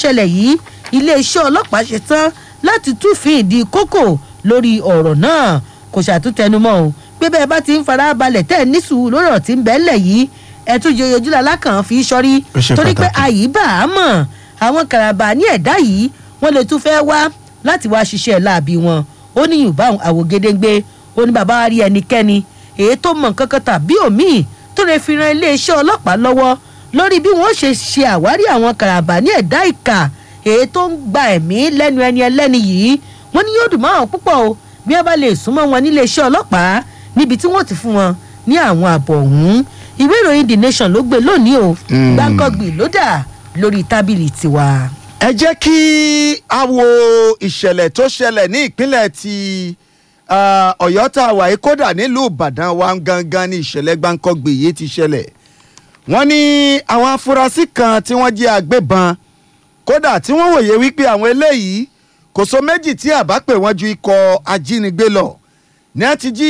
ṣẹlẹ̀ yìí iléeṣẹ́ ọlọ́pàá ṣe tán láti túfin ìdí kókò lórí ọ̀rọ̀ náà kò ṣàtúntẹnumọ́ o pé bẹ́ẹ̀ bá ti ń fara balẹ̀ tẹ́ ẹ̀ ní sùúrù lórí ọ̀rọ̀ tí ń bẹ́ẹ̀ lẹ̀ yìí ẹ̀ tún yẹ ojú alákàn fi sọ́rí Ó ṣe torí pé pàtàkì. àyíbá á mọ̀ àwọn kàràbà ní ẹ̀dá yìí wọ́n lè tún fẹ́ wá láti wá ṣiṣẹ́ láàbí wọn ó ní yorùbá àwògedengbe ó ní bàbá wa rí ẹnikẹ́ni èyí tó mọ̀ nǹkan kan tàbí òmíì tó lè fi ran iléeṣẹ́ ọlọ́pàá lọ́wọ́ lórí bí wọ́n ṣe ṣe àwárí àwọn kàràbà ní ẹ̀dá ìkà èyí tó ń gba ẹ̀mí lẹ́nu ẹni ẹlẹ́ni yìí wọ́n ní yóò dùn mọ́ àwọn púpọ̀ o bí wọ́n bá lè súnmọ́ wọn nílé iṣẹ́ ọlọ́pàá níbi tí wọ́n ti fún wọn ní àwọn àbọ̀ ọ̀hún ìwé ìròyìn the nation ló gbé lónìí o Mm. gbàǹkọ́gbì ló dà lórí tábìlì tiwa. ẹ jẹ́ kí a wo ìṣẹ̀lẹ̀ tó ṣẹlẹ̀ ní ìpínlẹ̀ ti ah, ọ̀yọ́ tá a wà yìí kódà nílùú ìbàdàn wa gangan ní ìṣẹ̀lẹ̀ gbáǹkọ́gbè yìí ti ṣẹlẹ̀ wọ́n ní àwọn afurasí kan tí wọ́n jẹ́ agbébọn kódà tí wọ́n wòye wípé àwọn eléyìí kò so méjì tí àbá pè wọ́n ju ikọ̀ ajínigbé lọ ní a ti jí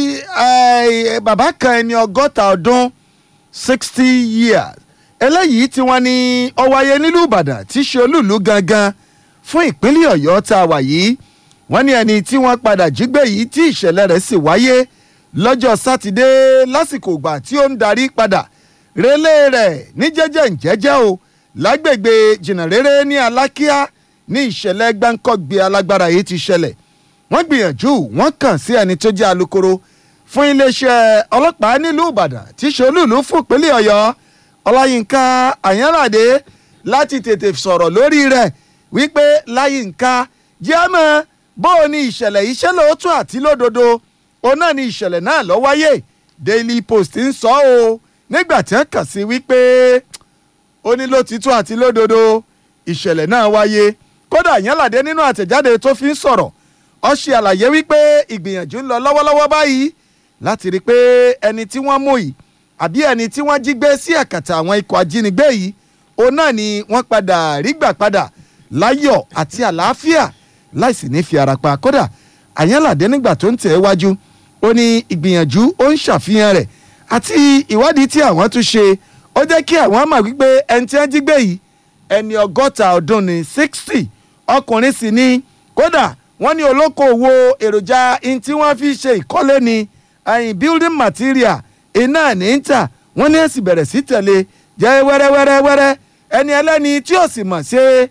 eh, bàbá kan ẹni ọgọ́ta ọdún sixty years eléyìí tí wọ́n ní ó wáyé nílùú ìbàdàn tí í ṣe olúùlú gangan fún ìpínlẹ̀ ọ̀yọ́ tá a wà yìí wọ́n ní ẹni tí wọ́n padà jí gbé yìí tí ìṣẹ̀lẹ̀ rẹ̀ sì wáyé lọ́jọ́ sátidé lásìkò ìgbà tí ó ń darí padà relé rẹ̀ ní jẹ́jẹ́ ǹjẹ́jẹ́ o lágbègbè jìnnàréré ní alákíá ní ìṣẹ̀lẹ̀ gbáǹkọ́gbé alágbára yìí ti ṣẹlẹ̀ wọ́n gbìyànjú wọ́n kàn sí ẹni tó jẹ́ alukoro fún iléeṣẹ́ ọlọ́pàá nílùú ìbàdàn tí í ṣe olúùlú fún ìpínlẹ̀ ọ̀yọ́ ọláyínká àyànládé láti tètè sọ̀rọ̀ lórí rẹ̀ wípé láyínká jẹ́mọ̀ bó o ní ìṣẹ̀lẹ̀ yìí ṣe lóòótọ́ àti lódodo òun náà ni ìṣẹ̀lẹ̀ náà ló wáyé daily post ń sọ ọ́ nígbà tí wọ́n kàn sí wípé ó ní lótìtọ́ àti lódodo ìṣẹ̀lẹ̀ náà wáyé kódà àyànládé nínú àtẹ̀jáde tó fi ń sọ̀rọ̀ ó ṣe àlàyé wípé ìgbìyànjú ń lọ lọ́wọ́lọ́wọ́ báyìí láti rí i pé ẹni tí wọ́n mú yìí àbí ẹni tí wọ́n jí gbé sí àkàtà àwọn ikọ̀ ajínigbé yìí òun náà ni wọ́n padà rí gbà padà láyọ̀ àti àlàáfíà láìsí ní fi ara pa kódà àyànládé nígbà tó ń tẹ̀ ẹ́ wájú ó ní ìgbìyànjú ó ń ṣàfihàn rẹ̀ àti ìwádìí tí àwọn tún ṣe ó jẹ́ kí àwọn mọ̀ wípé ẹni tí wọ́n jí gbé yìí ẹni ọgọ́ta ọdún ní sixty ọkùnrin sì ni kódà wọ́n ní olókoòwò èròjà in tí wọ́n fi ṣe ìkọ́lé ni ẹ̀yìn building material iná ní ń tà wọ́n ní èsì bẹ̀rẹ̀ sí tẹ̀lé jẹ́ wẹ́rẹ́wẹ́rẹ́wẹ́rẹ́ ẹni ẹlẹ́ni tí ò sì mọ̀ ṣe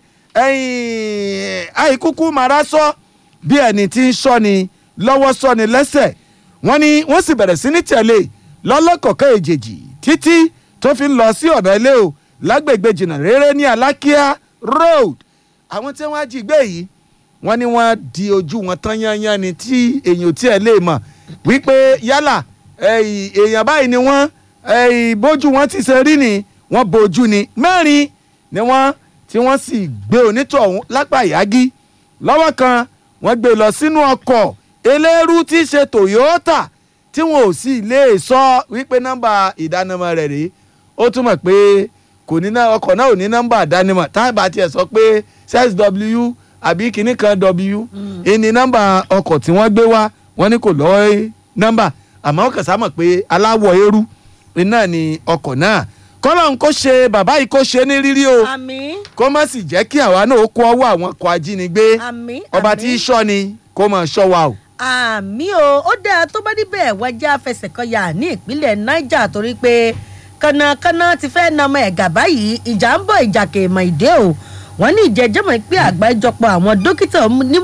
ẹ̀yìn àìkúkú mara sọ bí ẹni tí ń sọ ni lọ́wọ́ sọ ni lẹ́sẹ̀ wọ́n ní wọ́n sì bẹ̀rẹ̀ sí ní tẹ̀lé lọ́lọ́kọ̀ọ́kọ́ èjèèjì títí tó fi ń lọ sí ọ̀nà ilé o lágbègbè jìnnà réré ní alákíá road àwọn tí wọ́n á jí gbé yìí wọ́n ní wọ́n di ojú wọn tán yányán ni tí èèyàn tí ẹ lè mọ̀ wípé yálà ẹ̀yìn èèyàn báyìí ni wọ́n ẹ̀yìn bójú wọn ti ṣe rí ni wọ́n bojú ni mẹ́rin ni wọ́n tí wọ́n sì gbé onítọ̀hún lápá ìyági lọ́wọ́ kan wọ́n gbé lọ sínú ọkọ̀ eléérú tí í ṣe toyota tí wọn ò sì lè sọ wípé nọ́mbà ìdánimọ̀ rẹ̀ rèé ó túmọ̀ pé kò ní ná ọkọ̀ náà ò ní nọ́mbà ìdánimọ̀ táàbà tiẹ̀ sọ pé sw àbí kinní kan w ìní nọ́mbà ọkọ̀ tí wọ́n gbé wá wọ́n ní kò lọ́ nọ́mbà àmọ́ ó kàn sá mọ̀ pé aláwọ̀ eérú iná ni ọkọ̀ náà kọ́lọ́n kó ṣe bàbá yìí kó ṣe ní rírí o àmín kó má sì jẹ́ kí àwa náà ó kó ọwọ́ àwọn ọkọ̀ ajínigbé àmín ọba tí í ṣọ́ ni kó máa ṣọ́ wa o. àmì o ó dáa tó bá níbẹ̀ wájà fẹsẹ̀ kan yà ní ìpínlẹ̀ niger torí pé kànnàkànnà ti fẹ́ na ọmọ ẹ̀gà báyìí ìjà ń bọ̀ ìjà kèémọ̀ ìdè o wọ́n ní ìjẹ́jẹ́mọ̀ pé àgbájọpọ̀ àwọn dókítà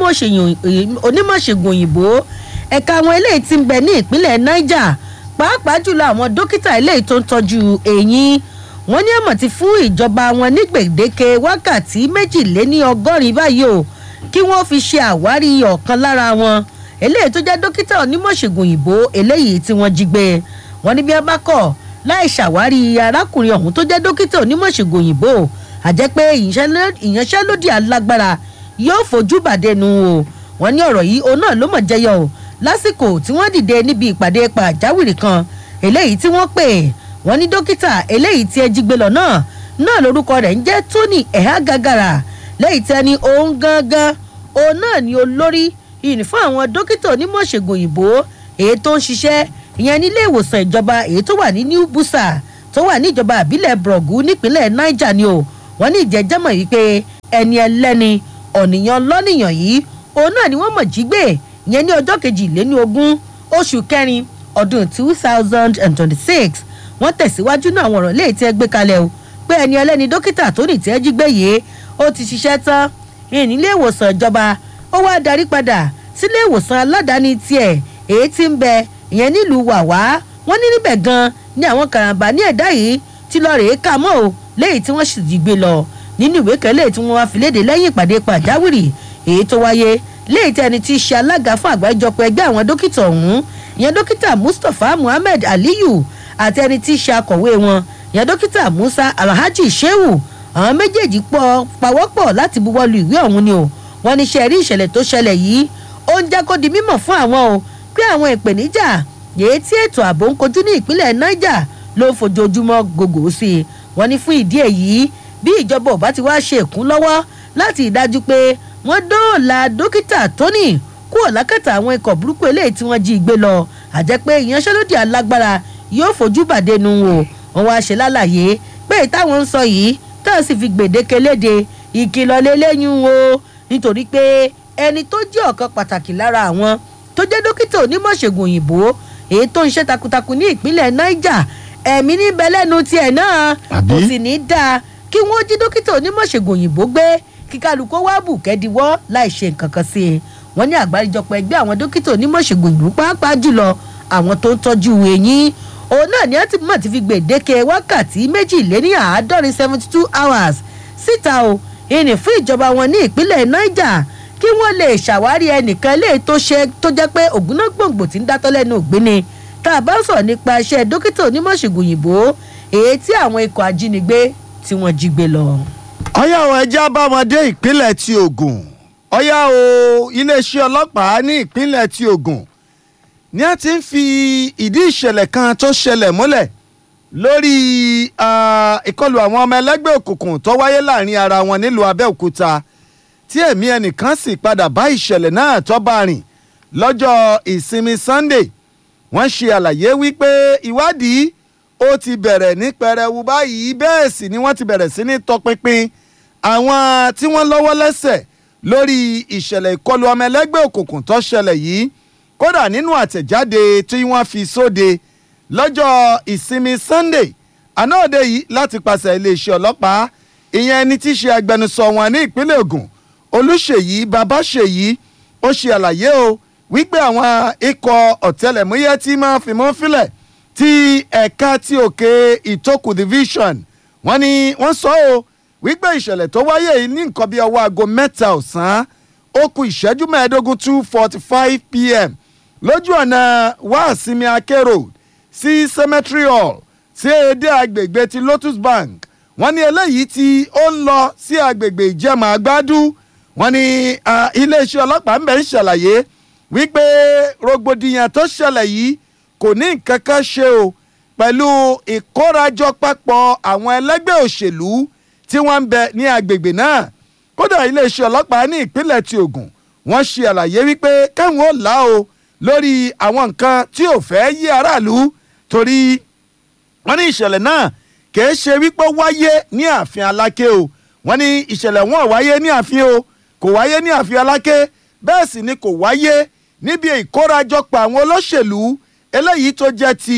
onímọ̀ṣègùn òyìnbó ẹ̀ka àwọn eléyìí ti ń bẹ ní ìpínlẹ̀ niger pàápàá jùlọ àwọn dókítà eléyìí tó ń tọ́jú eyín wọ́n ní àmọ̀ ti fún ìjọba wọn ní gbèdéke wákàtí méjìléní ọgọ́rin báyìí o kí wọ́n fi ṣe àwárí ọ̀kan lára wọn eléyìí tó jẹ́ dókítà onímọ̀ṣègùn òyìnbó eléyìí tí wọ́n jí gbé wọn ní bí wọ́n bá kọ̀ láì ṣàwárí arákùnrin ọ̀hún tó jẹ́ dókítà onímọ̀ṣègùn òyìnbó àjẹ́ pé ìyanṣẹ́lódì alágbára yóò fojú bàdénu o wọ́n ní ọ̀rọ̀ yìí òun náà ló mọ̀ jẹyọ o lásìkò tí wọ́n dìde níbi ìpàdé pàjáwìrì kan eléyìí tí wọ́n pè wọ́n ní dókítà eléyìí tí ẹ jí gbé lọ náà náà lórúkọ rẹ̀ ń jẹ́ tony ẹ̀há gàgàrà lẹ́yìn tí ẹni òun gangan òun náà ni olórí ìní fún àwọn dókítà onímọ̀ṣègùn òyìnbó èyí tó ń ṣiṣẹ́ ìyẹn nílé ìwòsàn ìjọba èyí tó wà ní new busa tó wà ní ìjọba àbílẹ̀ brọ̀gù nípínlẹ̀ niger ni o wọ́n ní ìjẹ́jẹ́mọ̀ yìí pé ẹni ẹlẹ́ni ọ̀nìyàn lọ́nìyàn yìí òun náà ni wọ́n mọ̀ jí gbé ìyẹn ní ọjọ́ kejìléní ogún oṣù kẹrin ọdún two thousand and twenty-six wọ́n tẹ̀síwájú náà àwọn ọ̀rọ̀ léyìí tí ẹ gbé kalẹ̀ o pé ẹni ẹlẹ́ni dókítà tó ní tí ẹ jí gbé yìí ó ti ṣiṣẹ́ tán ìnílé ìwòsàn ìjọba ó wá darí padà sílé ìwòsàn aládàáni tiẹ̀ èyí tí ń bẹ ìyẹn nílùú wàwá wọ́n ní níbẹ̀ gan ni àwọn karambà ní ẹ̀dá yìí ti lọ rèé kà mọ́ o léyìí tí wọ́n sì jí gbé lọ nínú ìwé kẹlẹ́ tí wọ́n wá fi léde lẹ́yìn ìpàdé pàjáwìrì èyí tó wáyé léyìí tí ẹni tí í ṣe alága fún àgbáríjọpọ̀ ẹgbẹ́ àwọn dókítà ọ̀hún ìyẹn dókítà mustapha muhammed aliyu àti ẹni tí í ṣe akọ̀wé wọn ìyẹn dókítà musa alhaji shehu àwọn méjèèjì pọ̀ pawọ́pọ̀ láti buwọ́lu ìwé ọ̀hún ni o wọ́n ní ṣe rí ìṣẹ̀lẹ̀ tó ṣẹlẹ̀ yìí ó ń jẹ́ kó di mímọ̀ fún àwọn o pé àwọn ìpèníjà èyí tí ètò ààbò ń kojú ní ìpínlẹ̀ niger ló ń fojoojúmọ́ gògò sí i wọ́n ní fún ìdí èyí bí ìjọba ò bá ti wá ṣe ìkún lọ́wọ́ láti ìdájú pé wọ́n dóòlà dókítà tóní kúrò lákàtà àwọn ikọ̀ burúkú eléyìí tí wọ́n jí gbé lọ àjẹ́ pé ìyanṣẹ́lódì alágbára yóò fojú bàdé nu wò wọ́n wá ṣe lálàyé pé ìtàwọn ń sọ yìí táwọn sì fi gbèdéke léde ìkìlọ̀ lélẹ́yìn o nítorí pé ẹni tó jẹ́ ọ̀kan pàtàkì lára àwọn tó jẹ́ dókítà onímọ̀ṣègùn òyìnbó èyí tó ń ṣe takuntakun ní ìpínlẹ̀ niger ẹ̀mí níbẹ̀ lẹ́nu tiẹ̀ náà kò sì ní í dáa kí wọ́n jí dókítà onímọ̀ṣègùn òyìnbó gbé kí kálukó wá bù kẹ́díwọ́ láì ṣe nǹkan kan sí i wọ́n ní àgbáríjọpọ̀ ẹgbẹ́ àwọn dókítà onímọ̀ṣègùn òyìnbó pàápàá jùlọ àwọn tó ń tọ́jú eyín òun náà ni wọ́n ti mọ̀ ti fi gbèdéke wákàtí méjìléní àádọ́rin seventy two hours síta o ìní fún ìjọba wọn ní ìpínlẹ̀ niger kí wọ́n lè ṣàwárí ẹnìkan lè tó ṣe tó jẹ́ pé ògúnná gbòǹgbò tí ń dátọ́ lẹ́nu ògbéni tá a bá sọ̀rọ̀ nípa iṣẹ́ dókítà onímọ̀ṣègùn òyìnbó èyí tí àwọn ikọ̀ ajínigbé tí wọ́n jí gbé lọ. ọyá o ẹjẹ́ abámọdé ìpínlẹ̀ ti ogun ọyá o iléeṣẹ́ ọlọ́pàá ní ìpínlẹ̀ ti ogun ni a ti ń fi ìdí ìṣẹ̀lẹ̀ kan tó ṣẹlẹ̀ múlẹ̀ lórí ìkọlù àwọn ọmọ ẹlẹ́gbẹ́ òkùnkùn tó wáyé láàrin ara wọn nílùú abẹ́òkúta tí ẹ̀mí ẹnìkan sì padà bá ìṣẹ̀lẹ̀ náà tó bá rìn lọ́jọ́ ìsinmi sunday wọ́n ṣe àlàyé wípé ìwádìí ó ti bẹ̀rẹ̀ ní pẹrẹwu báyìí bẹ́ẹ̀ sì ni wọ́n ti bẹ̀rẹ̀ sí ní tọpinpin àwọn tí wọ́n lọ́wọ́ lẹ́sẹ̀ lórí ìṣẹ̀lẹ̀ ìkọlù ọmọ ẹlẹ́gbẹ́ òkùnkùn tó ṣẹlẹ̀ yìí kódà nínú àtẹ̀jáde tí wọ́n fi sóde lọ́jọ́ ìsinmi sunday àná òde yìí láti pàṣẹ iléeṣẹ́ ọlọ́pàá ìyẹn ẹni tí í ṣe agbẹnusọ wọn ní ìpínlẹ̀ ogun olùṣèyí babáṣèyí ó ṣe àlàyé o wípé àwọn ikọ̀ ọ̀tẹlẹ̀múyẹ́ tí máa fìmọ́ fílẹ̀ ti ẹ̀ka ti òkè ìtókù division wọ́n ní wọ́n sọ ọ́ wípé ìṣẹ̀lẹ̀ tó wáyé yìí ní nǹkan bíi ọwọ́ aago mẹ́ta ọ̀sán ó ku ìṣẹ́jú mẹ́ẹ̀ẹ́dógún two forty five pm lójú ọ̀nà wáàsímì ake road sí cemetery hall sí èdè agbègbè ti lotus bank wọ́n ní eléyìí tí ó ń lọ sí agbègbè ìjẹ̀mọ̀ àgbádú wọ́n ní iléeṣẹ́ ọlọ́pàá ń bẹ̀ ń ṣàlàyé wípé rògbòdìyàn tó ṣẹlẹ̀ yìí kò ní nǹkan kan ṣe o pẹ̀lú ìkórajọ papọ̀ àwọn ẹlẹ́gbẹ́ òṣèlú tí wọ́n ń bẹ ní agbègbè náà kódà iléeṣẹ́ ọlọ́pàá ní ìpínlẹ̀ ti ogun wọ́n ṣe àlàyé wípé káwọn ò là o lórí àwọn nǹkan tí ò fẹ́ yí aráàlú torí wọ́n ní ìṣẹ̀lẹ̀ náà kìí ṣe wípé wáyé ní ààfin aláké o wọ́n ní ìṣẹ̀lẹ̀ wọn wáyé ní ààfin o kò wáyé ní ààfin aláké bẹ́ẹ̀ sì ni kò wáyé níbi ìkórajọpọ̀ àwọn olóṣèlú eléyìí tó jẹ́ ti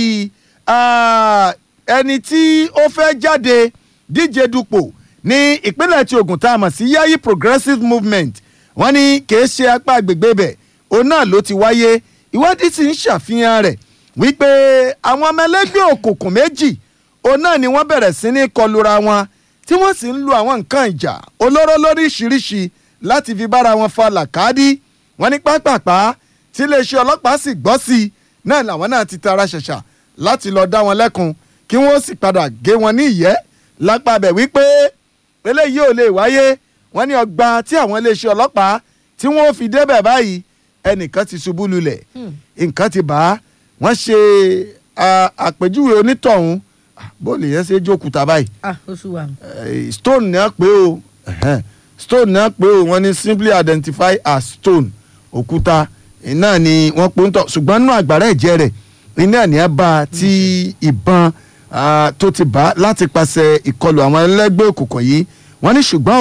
ẹni tí ó fẹ́ jáde díje dupò ní ìpínlẹ̀ tí ogun tá a mọ̀ sí yayi progressive movement wọ́n ní kìí ṣe apá agbègbè bẹ̀ òun náà ló ti wáyé ìwádìí sì ń ṣàfihàn rẹ̀ wípé àwọn ọmọ ẹlẹ́gbẹ́ òkùnkùn méjì òun náà ni wọ́n bẹ̀rẹ̀ sí ní kọlura wọn tí wọ́n sì ń lu àwọn nǹkan ìjà olóró lóríṣiríṣi láti fi bára wọn fa làkàdí wọ́n ní pápápá tí iléeṣẹ́ ọlọ́pàá sì gbọ́ sí i náà làwọn náà ti tara ṣẹ̀ṣà láti lọ dá wọn lẹ́kun kí wọ́n sì padà gé wọn ní ìyẹ́ lápàbẹ̀ wípé eléyìí ò lè wáyé wọ́n ní ọgbà tí àwọn iléeṣẹ́ ọlọ́pàá tí wọ́n fi débẹ̀ báyìí ẹnìkan ti ṣubú lulẹ̀ nǹkan ti bá wọ́n ṣe àpèjúwe onítọ̀hún bóòlù yẹn ṣe jókòó báyìí ah oṣù wa. stone náà pé o stone náà pé o wọ́n ní simply identify as stone òkúta iná ni wọ́n pè ń tọ̀ ṣùgbọ́n nínú àgbàrá ẹ̀jẹ̀ rẹ̀ iná ni ẹ bá ti ìbọn tó ti bá láti pàṣẹ ìkọlù àwọn ẹlẹ́gbẹ́ òkùnkùn yìí wọ́n ní ṣùgbọ́n o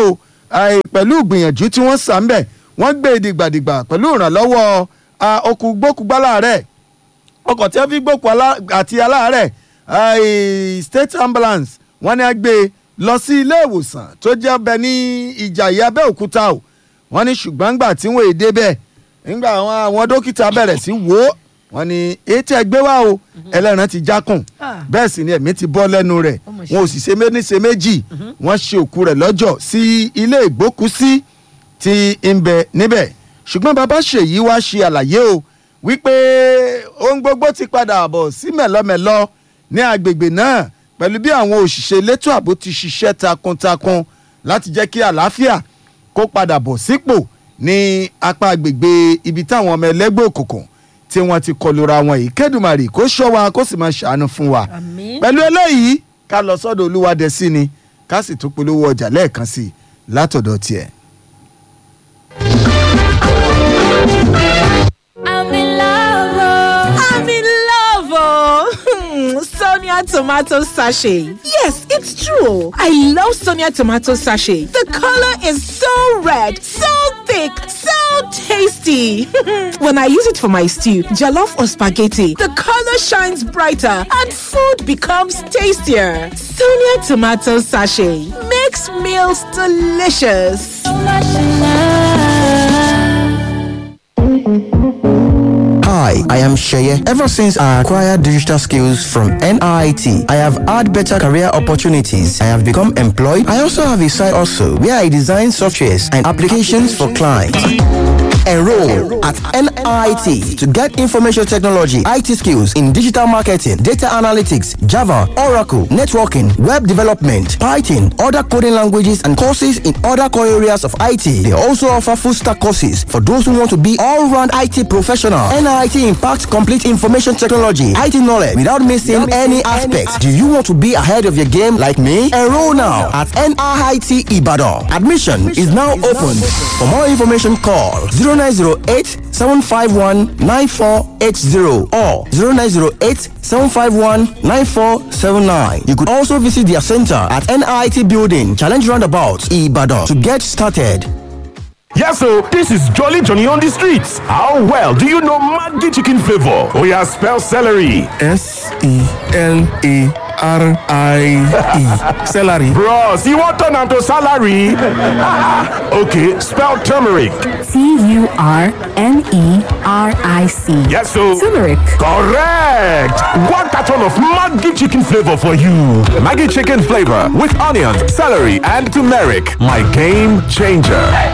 àì, pẹ̀lú ìgbìyànjú tí wọ́n sà ń bẹ̀ wọ́n gbé e dìgbàdìgbà pẹ̀lú ìrànlọ́wọ́ ah, okùn gbókùgbálà rẹ̀ ọkọ̀ tí wọ́n fi gbókùn alá- àti aláàárẹ̀ àì, state ambulance wọ́n ní a gbé e lọ sí ilé ìwòsàn tó jẹ́ bẹ ní ìjàyè abẹ́òkúta o wọ́n ní ṣùgbọ́n gbà tí wọ́n èdè bẹ́ẹ̀ nígbà àwọn àwọn dókítà bẹ̀rẹ̀ sí wò ó wọ́n ní etí ẹgbẹ́ wa o ẹlẹ́ran ti jákùn Ah. bẹ́ẹ̀ sì ni ẹ̀mí ti bọ́ lẹ́nu rẹ̀ Ó mà ṣe. wọn ò sì ṣe méjì ṣe méjì wọ́n ṣe òkú rẹ̀ lọ́jọ́ sí ilé ìgbókùsí tí ń bẹ níbẹ̀ ṣùgbọ́n bàbá ṣèyí wá ṣe àlàyé o wípé ohun gbogbo ti padà bọ̀ sí mẹ̀lọ́mẹ̀lọ́ ní agbègbè náà pẹ̀lú bí àwọn òṣìṣẹ́ elétò ààbò ti ṣiṣẹ́ takuntakun láti jẹ́ kí àlàáfíà kó padà bọ̀ sípò ní apá agbègbè ibi táwọn ọmọ ẹlẹ́gbẹ́ òkùnkùn tí wọ́n ti kọlura wọn yìí kẹ́dùmarì kó ṣọ́ wa kó sì máa ṣàánú fún wa Àmín. pẹ̀lú eléyìí ká lọ sọ́dọ̀ olúwadẹ sí ni ká sì tún polówó ọjà lẹ́ẹ̀kan sí i látọ̀dọ̀ tiẹ̀. I'm in love. oh. I'm in love, oh. Sonia tomato sachet. Yes, it's true. I love Sonia tomato sachet. The color is so red, so thick, so tasty. when I use it for my stew, jollof or spaghetti, the color shines brighter and food becomes tastier. Sonia tomato sachet makes meals delicious. So much in love. Hi, I am Sheye. Ever since I acquired digital skills from NIT, I have had better career opportunities. I have become employed. I also have a side also where I design softwares and applications for clients. Enroll at NIT to get information technology, IT skills in digital marketing, data analytics, Java, Oracle, networking, web development, Python, other coding languages, and courses in other core areas of IT. They also offer full stack courses for those who want to be all round IT professional. NIT impacts complete information technology, IT knowledge without missing any aspects. Do you want to be ahead of your game like me? Enroll now at NIT Ibadan. Admission is now open. For more information, call 0908 751 9480 or 0908 751 9479. You could also visit their center at NIT Building, Challenge Roundabout, Ibadan to get started. Yes, so this is Jolly Johnny on the streets. How well do you know Maggi chicken flavor? Oh yeah, spell celery. S E L A R I E. Celery. Bros, you want turn am to salary? okay, spell turmeric. T U R N E R I C. Yes, so Turmeric. correct. One carton of Maggi chicken flavor for you. Maggie chicken flavor with onions, celery, and turmeric. My game changer.